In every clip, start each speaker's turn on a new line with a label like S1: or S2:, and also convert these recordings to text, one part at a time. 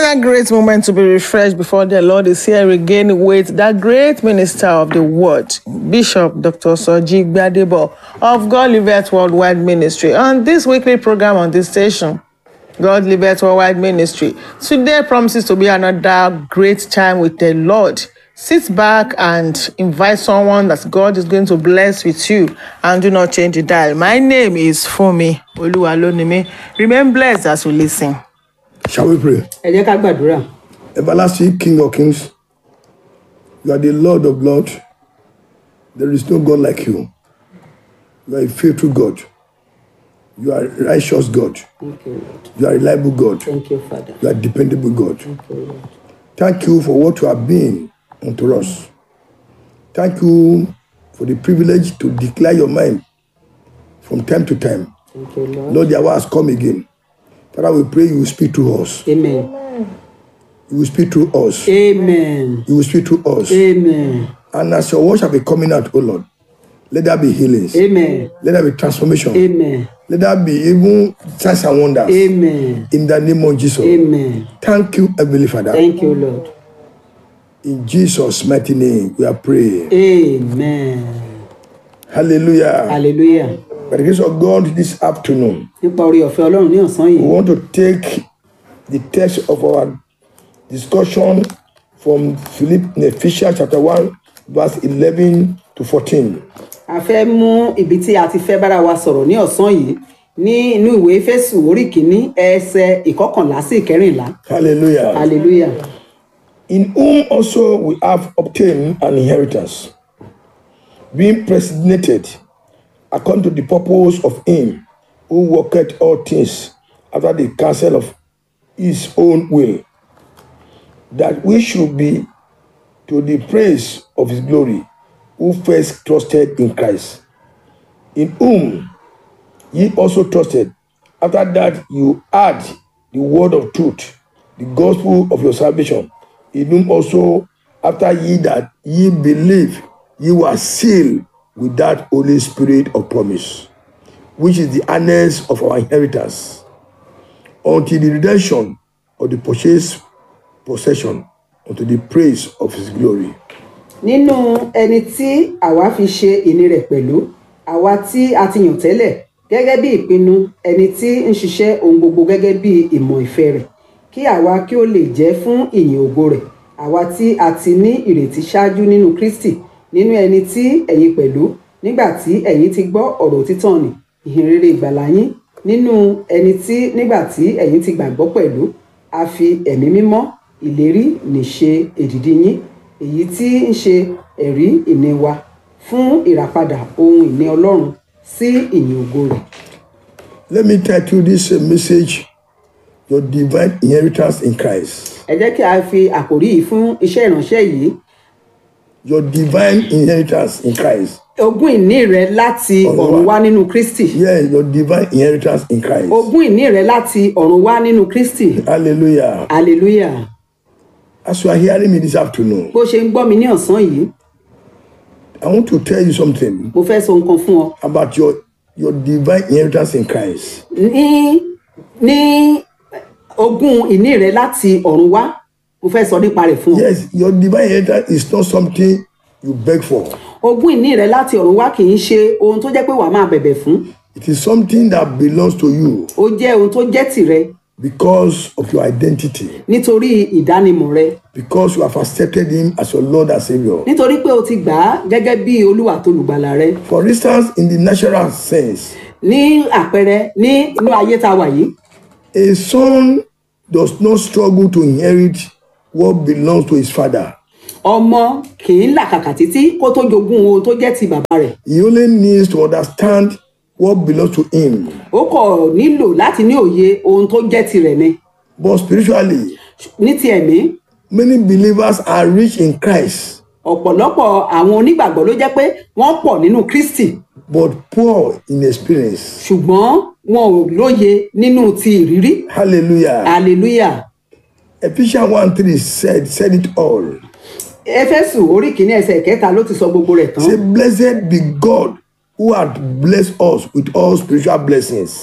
S1: Another great moment to be refreshed before the Lord is here again with that great minister of the word, Bishop Dr. Soji Gbadebo of God Livet Worldwide Ministry. On this weekly program on this station, God Livet Worldwide Ministry, today promises to be another great time with the Lord. Sit back and invite someone that God is going to bless with you and do not change the dial. My name is Fumi Oluwalonimi. Remain blessed as you listen.
S2: Shall we pray?
S3: ẹ jẹ́ ká gbàdúrà
S2: Everlasting King of Kings, you are the Lord of Lords. There is no God like you. You are a faithful God. You are a righteous God.
S3: thank you lord
S2: You are a reliable God.
S3: thank you father
S2: You are a dependable God.
S3: thank you lord
S2: Thank you for what you have been unto us. Thank you for the privilege to declare your mind from time to time.
S3: thank you lord
S2: Lord, the hour has come again. Father, we pray you will speak to us.
S3: amen
S2: You will speak to us.
S3: amen
S2: You will speak to us.
S3: amen
S2: And as your word shall be coming out, O Lord, let there be healings.
S3: amen
S2: Let there be transformation.
S3: amen
S2: Let there be even signs and wonders.
S3: amen
S2: In the name of Jesus.
S3: amen
S2: Thank you, Heavenly Father.
S3: thank you lord
S2: In Jesus' mighty name, we are praying.
S3: amen
S2: Hallelujah.
S3: hallelujah
S2: By the grace of God, this afternoon,
S3: nípa orí ọ̀fẹ́ ọlọ́run ní ọ̀sán
S2: we
S3: yìí
S2: want to take the text of our discussion from Philip Ephesians chapter 1, verse 11 to 14.
S3: a fẹ́ mú ibi tí a ti fẹ́ bára wa sọ̀rọ̀ ní ọ̀sán yìí ní inú ìwé Éfésù orí kìíní ẹsẹ̀ ìkọkànlá sí ìkẹrìnlá
S2: Hallelujah.
S3: hallelujah
S2: in whom also we have obtained an inheritance, being predestinated according to the purpose of Him who worketh all things after the counsel of His own will, that we should be to the praise of His glory, who first trusted in Christ, in whom ye also trusted, after that you heard the word of truth, the gospel of your salvation, in whom also after ye that ye believe, ye were sealed with that Holy Spirit of promise, which is the earnest of our inheritance, until the redemption of the purchased possession, unto the praise of his glory.
S3: nínú ẹni tí àwa fi ṣe ìní rẹ̀ pẹ̀lú àwa tí a ti yàn tẹ́lẹ̀ gẹ́gẹ́ bí ìpinnu ẹni tí ń ṣiṣẹ́ ohun gbogbo gẹ́gẹ́ bí ìmọ̀ ìfẹ́ rẹ̀ kí àwa kí ó lè jẹ́ fún ìyìn ògo rẹ̀ àwa tí a ti ní ìrètí ṣáájú nínú Kristi nínú ẹni tí ẹ̀yin pẹ̀lú nígbà tí ẹ̀yin ti gbọ́ ọ̀rọ̀ òtítọ́ nì ìhìn rere ìgbàlà yín nínú ẹni tí nígbà tí ẹ̀yin ti gbàgbọ́ pẹ̀lú a fi ẹ̀mí mímọ́ ìlérí nìṣe èdìdì yín èyí tí ń ṣe ẹ̀rí ìní wa fún ìràpadà ohun ìní Ọlọ́run sí ìyìn ògo rẹ̀.
S2: Let me title this uh, message Your Divine Inheritance in Christ.
S3: ẹ jẹ́ kí a fi àkòrí yìí fún iṣẹ́ ìránṣẹ́ yìí
S2: Your divine inheritance in Christ.
S3: ogún ìní rẹ láti
S2: Ọ̀run
S3: ọ̀run
S2: wá.
S3: wá nínú Kristi
S2: Yeah, your divine inheritance in Christ.
S3: ogún ìní rẹ láti ọ̀run wá nínú Kristi
S2: Hallelujah.
S3: hallelujah
S2: As you are hearing me this afternoon,
S3: bó ṣe ń gbọ́ mi ní ọ̀sán yìí
S2: I want to tell you something
S3: mo fẹ́ sọ nǹkan fún ọ
S2: about your your divine inheritance in Christ.
S3: ní ní ogún ìní rẹ láti ọ̀run wá mo fẹ́ sọ nípa rẹ̀ fún ọ
S2: Yes, your divine inheritance is not something you beg for.
S3: ogún ìní rẹ láti ọ̀run wá kì í ṣe ohun tó jẹ́ pé wàá máa bẹ̀bẹ̀ fún
S2: It is something that belongs to you
S3: ó jẹ́ ohun tó jẹ́ tìrẹ
S2: because of your identity,
S3: nítorí ìdánimọ̀ rẹ
S2: because you have accepted Him as your Lord and Savior.
S3: nítorí pé o ti gbà á gẹ́gẹ́ bí olúwa tó lùgbàlà rẹ
S2: For instance, in the natural sense,
S3: ní àpẹẹrẹ ní inú ayé tá a wà yìí
S2: a son does not struggle to inherit what belongs to his father.
S3: ọmọ kì í làkàkà títí kó tó jogún ohun tó jẹ́ ti bàbá rẹ̀
S2: He only needs to understand what belongs to him.
S3: ó kọ̀ nílò láti ní òye ohun tó jẹ́ tirẹ̀ ni
S2: But spiritually,
S3: ní ti ẹ̀mí
S2: many believers are rich in Christ,
S3: ọ̀pọ̀lọpọ̀ àwọn onígbàgbọ́ ló jẹ́ pé wọ́n pọ̀ nínú Kristi
S2: but poor in experience.
S3: ṣùgbọ́n wọn ò lóye nínú ti ìrírí
S2: Hallelujah.
S3: hallelujah
S2: Ephesians 1 3 said, said it all.
S3: Éfésù orí kìíní ẹsẹ̀ kẹta ló ti sọ gbogbo rẹ̀ tán
S2: Say, Blessed be God who hath blessed us with all spiritual blessings.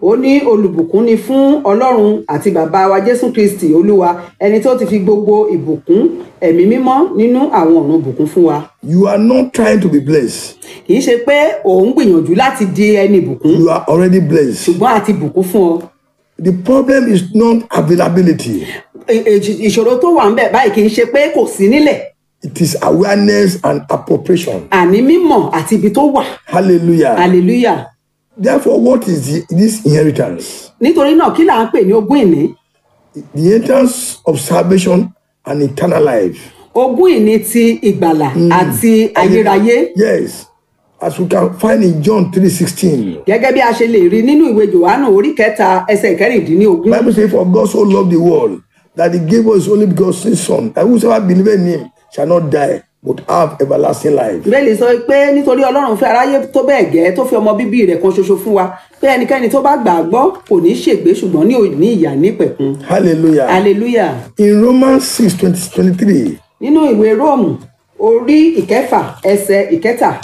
S3: ó ní olùbùkún ni fún ọlọ́run àti bàbá wa jésù kristi olúwa ẹni tó ti fi gbogbo ìbùkún ẹ̀mí mímọ́ nínú àwọn ọ̀run bùkún fún wa
S2: You are not trying to be blessed.
S3: kì í ṣe pé òun gbìyànjú láti di ẹni ìbùkún
S2: You are already blessed.
S3: ṣùgbọ́n àti bùkún fún ọ
S2: The problem is not availability.
S3: Ì- ì- ìṣòro tó wà ń bẹ̀ báyìí kì í ṣe pé kò sí nílẹ̀
S2: It is awareness and appropriation.
S3: àní mímọ̀ àti ibi tó wà
S2: Hallelujah.
S3: hallelujah
S2: Therefore, what is the, this inheritance?
S3: nítorí náà kí là ń pè ní ogún ìní
S2: The inheritance of salvation and eternal life.
S3: ogún ìní ti ìgbàlà àti ayérayé
S2: Yes. As we can find in John 3:16.
S3: gẹ́gẹ́ bí a ṣe lè rí nínú ìwé johannu orí kẹta ẹsẹ̀ kẹrìndínlógún
S2: Bible says, For God so loved the world that he gave us his only begotten son, that whosoever believeth in him shall not die, but have everlasting life.
S3: bẹ́ẹ̀ni sọ pé nítorí ọlọ́run fẹ́ aráyé tó bẹ́ẹ̀ gẹ́ tó fi ọmọ bíbí rẹ̀ kan ṣoṣo fún wa pé ẹnikẹ́ni tó bá gbà á gbọ́ kò ní ṣègbé ṣùgbọ́n ní òní ìyà nípẹ̀kun
S2: Hallelujah.
S3: hallelujah
S2: In Romans 6 20, 23,
S3: nínú ìwé róòmù orí ìkẹfà ẹsẹ̀ ìkẹta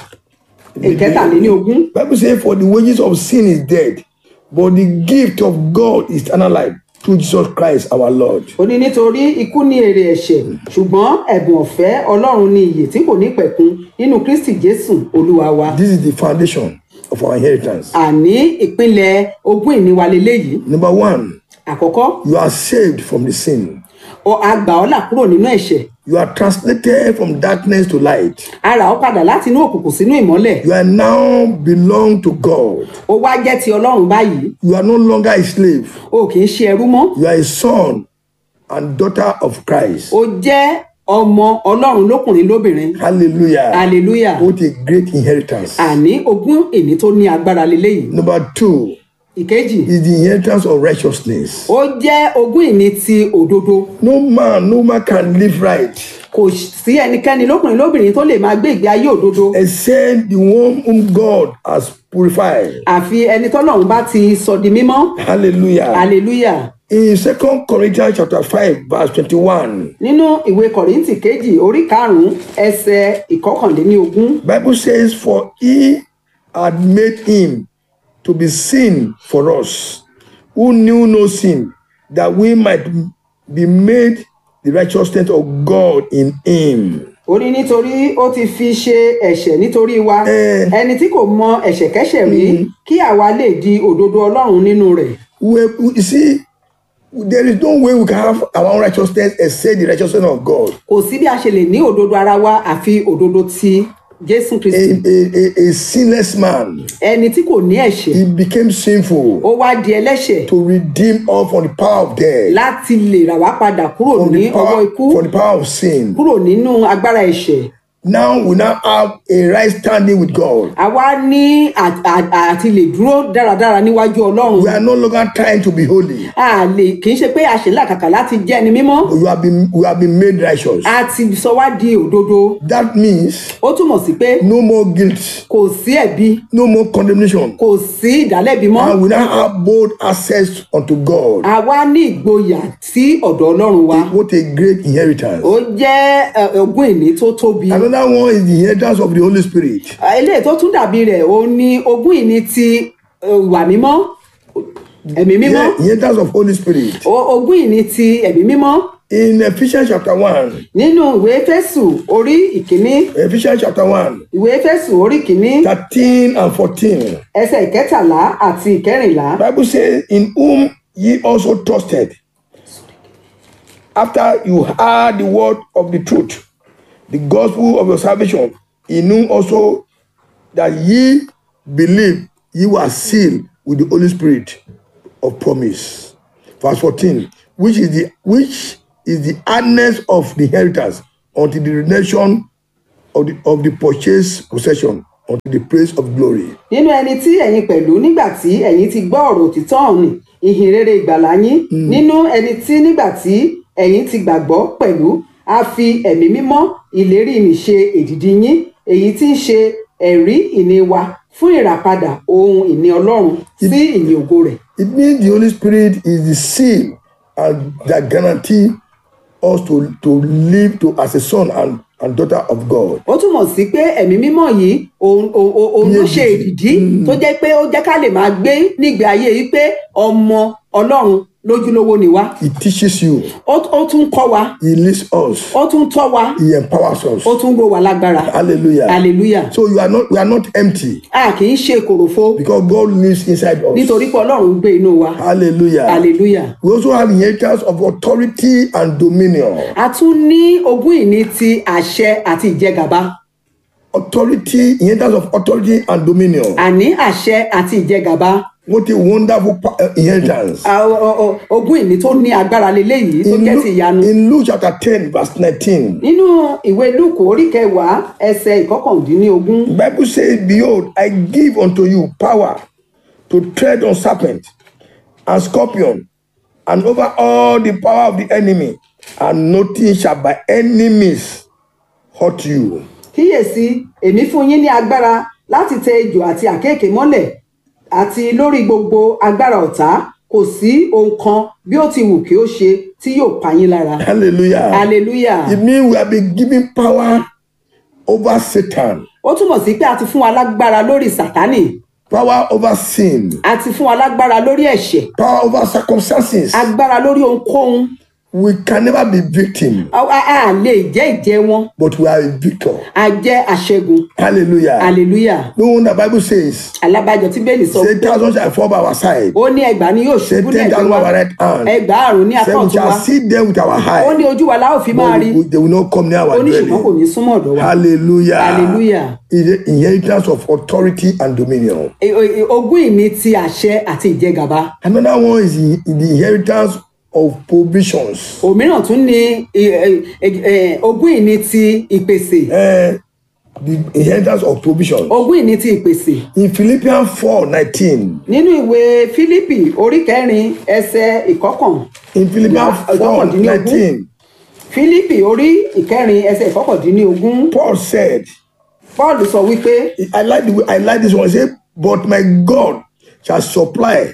S3: ìkẹtàléníogún
S2: Bible says, For the wages of sin is death, but the gift of God is eternal life through Jesus Christ our Lord.
S3: ó ní nítorí ikú ní èrè ẹ̀ṣẹ̀ ṣùgbọ́n ẹ̀bùn ọ̀fẹ́ ọlọ́run ní iyè tí kò ní pẹ̀kun nínú kristi jésù olúwa wa
S2: This is the foundation of our inheritance.
S3: àní ìpínlẹ̀ ogún ìní wa leléyìí
S2: Number one,
S3: àkọ́kọ́
S2: you are saved from the sin.
S3: ọ àgbà ọ́ là kúrò nínú ẹ̀ṣẹ̀
S2: You are translated from darkness to light.
S3: a rà ọ́ padà láti inú òkùnkùn sínú ìmọ́lẹ̀
S2: You are now belong to God.
S3: ó wá jẹ́ ti ọlọ́run báyìí
S2: You are no longer a slave.
S3: o kì í ṣe ẹrú mọ́
S2: You are a son and daughter of Christ.
S3: o jẹ́ ọmọ ọlọ́run lókùnrin lóbìnrin
S2: Hallelujah.
S3: hallelujah
S2: What a great inheritance.
S3: àní ogún ìní tó ní agbára leléyìí
S2: Number two
S3: ìkejì
S2: is the inheritance of righteousness.
S3: ó jẹ́ ogún ìní ti òdodo
S2: No man, no man can live right
S3: kò sí ẹnikẹ́ni lókùnrin lóbìnrin tó lè máa gbé ìgbé ayé òdodo
S2: except the one whom God has purified.
S3: àfi ẹni tọ́lọ́run bá ti sọ di mímọ́
S2: Hallelujah.
S3: hallelujah
S2: In Second Corinthians chapter 5, verse 21,
S3: nínú ìwé kọ̀ríntì kejì orí karùn-ún ẹsẹ̀ ìkọkànléníogún
S2: Bible says, For he had made him to be sin for us, who knew no sin, that we might be made the righteousness of God in him.
S3: ó ní nítorí ó ti fi ṣe ẹ̀ṣẹ̀ nítorí wa
S2: Eh.
S3: ẹni tí kò mọ ẹ̀ṣẹ̀kẹ́ṣẹ̀ rí kí àwa lè di òdodo ọlọ́run nínú rẹ̀
S2: We, we- you see, there is no way we can have our own righteousness except the righteousness of God.
S3: kò sí bí a ṣe lè ní òdodo ara wa àfi òdodo ti jésù
S2: A,
S3: kristi
S2: a, a, a sinless man,
S3: ẹni tí kò ní ẹ̀ṣẹ̀
S2: he became sinful
S3: ó wá di ẹlẹ́ṣẹ̀
S2: to redeem us from the power of death,
S3: láti lè rà wá padà kúrò
S2: from
S3: ní
S2: the
S3: ọwọ́
S2: power,
S3: ikú
S2: from the power of sin.
S3: kúrò nínú agbára ẹ̀ṣẹ̀
S2: Now we now have a right standing with God.
S3: àwa ní à- à- àti lè dúró dáradára níwájú ọlọ́run
S2: We are no longer trying to be holy.
S3: a lè kì í ṣe pé a ṣe làkàkà láti jẹ́ ẹni mímọ́
S2: We have been we have been made righteous.
S3: a ti sọ wá di òdodo
S2: That means
S3: ó túmọ̀ sí pé
S2: no more guilt,
S3: kò sí ẹ̀bi
S2: no more condemnation.
S3: kò sí ìdálẹ́bi mọ́
S2: And we now have bold access unto God.
S3: àwa ní ìgboyà sí ọ̀dọ̀ ọlọ́run wa
S2: What a great inheritance.
S3: ó jẹ́ ẹ, ogún ìní tó tóbi
S2: Another one is the inheritance of the Holy Spirit.
S3: eléyìí tó tún dàbí rẹ̀ ó ní ogún ìní ti ẹ, ìwà mímọ́ ẹ̀mí mímọ́
S2: Yeah, inheritance of Holy Spirit.
S3: O- ogún ìní ti ẹ̀mí mímọ́
S2: In Ephesians chapter 1,
S3: nínú ìwé Éfésù orí ìkíní
S2: Ephesians chapter 1,
S3: ìwé Éfésù orí ìkíní
S2: 13 and 14,
S3: ẹsẹ̀ ìkẹtàlá àti ìkẹrìnlá
S2: Bible says, In whom ye also trusted, after you heard the word of the truth, the gospel of your salvation, in whom also that ye believe ye were sealed with the Holy Spirit of promise. Verse 14, which is the which is the hardness of the inheritance until the redemption of the of the purchased possession unto the praise of glory.
S3: nínú ẹni tí ẹ̀yin pẹ̀lú nígbà tí ẹ̀yin ti gbọ́ ọ̀rọ̀ òtítọ́ ọ̀nì ìhìn rere ìgbàlà yín nínú ẹni tí nígbà tí ẹ̀yin ti gbàgbọ́ pẹ̀lú a fi ẹ̀mí mímọ́ ìlérí ìní ṣe èdìdì yín èyí tí ń ṣe ẹ̀rí ìní wa fún ìràpadà ohun ìní ọlọ́run sí ìní ògo rẹ̀
S2: It means the Holy Spirit is the seal and that guarantee us to, to live to as a son and and daughter of God.
S3: ó túmọ̀ sí pé ẹ̀mí mímọ́ yìí òun òun- òun òun ló ṣe ìdí tó jẹ́ pé ó jẹ́ ká lè máa gbé nígbé ayé yìí pé ọmọ ọlọ́run lójúlówó ni wá
S2: He teaches you,
S3: ó ó tún kọ́ wa
S2: He leads us,
S3: ó tún tọ́ wa
S2: He empowers us.
S3: ó tún ró wa lágbára
S2: Hallelujah.
S3: hallelujah
S2: So you are not we are not empty
S3: a kì í ṣe kòròfo
S2: because God lives inside us.
S3: nítorí pé ọlọ́run ń gbé inú wa
S2: Hallelujah.
S3: hallelujah
S2: We also have inheritance of authority and dominion.
S3: a tún ní ogún ìní ti àṣẹ àti ìjẹgàba
S2: Authority, inheritance of authority and dominion.
S3: àní àṣẹ àti ìjẹgàba
S2: What a wonderful pa- uh, inheritance.
S3: a- o- o- ogún ìní tó ní agbára leléyìí tó
S2: In
S3: jẹ́
S2: Luke,
S3: ti ìyanu
S2: in Luke chapter 10, verse 19,
S3: nínú ìwé lúùkù orí kẹwàá ẹsẹ ìkọkàndínlógún
S2: the Bible says, Behold, I give unto you power to tread on serpent and scorpion and over all the power of the enemy, and nothing shall by any means hurt you.
S3: kíyèsí èmi fún yín ní agbára láti tẹ ejò àti àkéèké mọ́lẹ̀ àti lórí gbogbo agbára ọ̀tá kò sí ohun kan bí ó ti wù kí ó ṣe tí yóò pa yín lára
S2: Hallelujah.
S3: hallelujah
S2: It means we have been given power over Satan,
S3: ó túmọ̀ sí pé a ti fún wa lágbára lórí sátánì
S2: power over sin,
S3: a ti fún wa lágbára lórí ẹ̀ṣẹ̀
S2: power over circumstances.
S3: agbára lórí ohunkóhun
S2: We can never be victim,
S3: a a- a lè jẹ́ ìjẹ́ wọn
S2: but we are a victor.
S3: a jẹ́ aṣẹ́gun
S2: Hallelujah.
S3: hallelujah
S2: No wonder the Bible says,
S3: alábàjọ tí bẹ́ẹ̀lì sọ
S2: say thousand shall fall by our side,
S3: ó ní ẹgbàá ni yóò
S2: say
S3: ṣubú
S2: ten thousand by
S3: lẹ́gbẹ̀ẹ́
S2: our
S3: wa
S2: right hand.
S3: ẹgbàárùn ní apá
S2: Say we
S3: ọ̀tún wa
S2: shall see them with our
S3: ó ní
S2: eye,
S3: ojú wa la ó fi máa
S2: but
S3: rí
S2: we- they will not come near
S3: ó
S2: our
S3: ní ṣùgbọ́n kò
S2: dwelling.
S3: ní súnmọ́ ọ̀dọ̀ wa
S2: Hallelujah.
S3: Hallelujah.
S2: Is the inheritance of authority and dominion.
S3: E- e- ogún ìní ti àṣẹ àti ìjẹgàba
S2: Another one is the, the inheritance of provisions.
S3: òmíràn tún ní e- e- e- e- ogún ìní ti ìpèsè
S2: Eh, the inheritance of provisions.
S3: ogún ìní ti ìpèsè
S2: In Philippians 4 19,
S3: nínú ìwé fílípì orí kẹrin ẹsẹ ìkọkàn
S2: in Philippians
S3: Yeah,
S2: 4
S3: ìkọkàndínlógún.
S2: 19,
S3: fílípì orí ìkẹrin ẹsẹ ìkọkàndínlógún
S2: Paul said,
S3: paul sọ wípé
S2: I like the way, I like this one. He said, But my God shall supply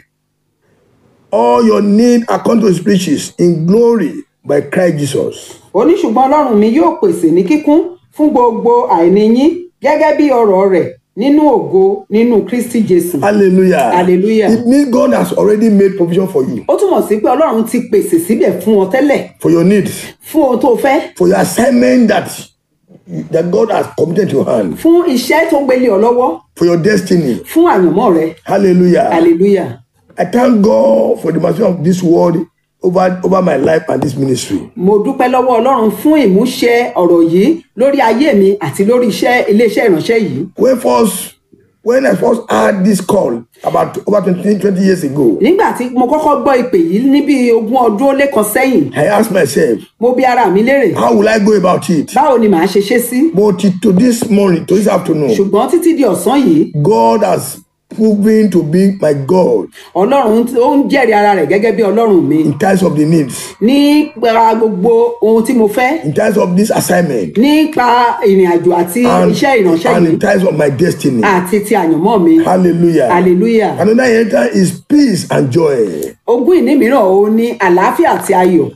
S2: all your need according to his riches in glory by Christ Jesus.
S3: ó ní ṣùgbọ́n ọlọ́run mi yóò pèsè ní kíkún fún gbogbo àìní yín gẹ́gẹ́ bí ọ̀rọ̀ rẹ̀ nínú ògo nínú kristi jésù
S2: Hallelujah.
S3: Hallelujah.
S2: It means God has already made provision for you,
S3: ó túmọ̀ sí pé ọlọ́run ti pèsè síbẹ̀ fún ọ tẹ́lẹ̀
S2: for your needs,
S3: fún ohun tó fẹ́
S2: for your assignment that, that God has committed to your hand,
S3: fún iṣẹ́ tó gbélé ọ lọ́wọ́
S2: for your destiny.
S3: fún àyànmọ́ rẹ
S2: Hallelujah.
S3: hallelujah
S2: I thank God for the mercy of this word over, over my life and this ministry.
S3: mo dúpẹ́ lọ́wọ́ ọlọ́run fún ìmúṣẹ ọ̀rọ̀ yìí lórí ayé mi àti lórí iṣẹ́ iléeṣẹ́ ìránṣẹ́ yìí
S2: When first, when I first had this call about over 20, 20 years ago,
S3: nígbà tí mo kọ́kọ́ gbọ́ ìpè yìí níbi ogún ọdún ó lé kan sẹ́yìn
S2: I asked myself,
S3: mo bi ara mi léèrè
S2: how will I go about it?
S3: báwo ni màá ṣe ṣe sí
S2: But to this morning, to this afternoon,
S3: ṣùgbọ́n títí di ọ̀sán yìí
S2: God has proven to be my God
S3: ọlọ́run tí- ó ń jẹ́rìí ara rẹ̀ gẹ́gẹ́ bí ọlọ́run mi
S2: in terms of the needs,
S3: nípa gbogbo ohun tí mo fẹ́
S2: in terms of this assignment,
S3: nípa ìrìn àjò àti
S2: and,
S3: iṣẹ́ ìránṣẹ́
S2: and
S3: yìí
S2: in terms of my destiny.
S3: àti ti àyànmọ́ mi
S2: Hallelujah.
S3: hallelujah
S2: Another inheritance is peace and joy.
S3: ogún ìní mìíràn ó ní àlàáfíà àti ayọ̀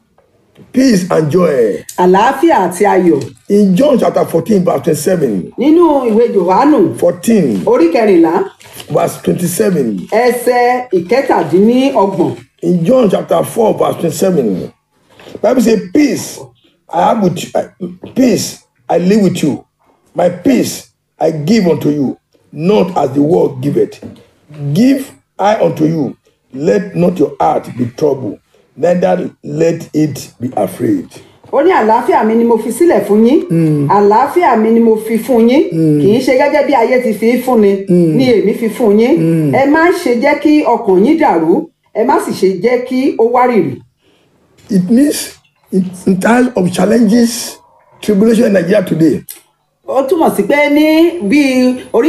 S2: Peace and joy.
S3: àlàáfíà àti ayọ̀
S2: In John chapter 14, verse 27,
S3: nínú ìwé johannu
S2: 14,
S3: orí kẹrìnlá
S2: verse 27.
S3: ẹsẹ ìkẹtàdínníọgbọ̀n
S2: In John chapter 4, verse 27, Bible says, Peace I have with you, I- peace I live with you. My peace I give unto you, not as the world giveth. Give I unto you. Let not your heart be troubled, neither let it be afraid.
S3: ó ní àlàáfíà mi ni mo fi sílẹ̀ fún yín àlàáfíà mi ni mo fi fún yín kì í ṣe gẹ́gẹ́ bí ayé ti fi í fúnni ni èmi fi fún yín ẹ má ṣe jẹ́ kí ọkàn yín dàrú ẹ má sì ṣe jẹ́ kí ó wárìrì
S2: It means in, in times of challenges, tribulation in Nigeria today,
S3: ó túmọ̀ sí pé ní bí orí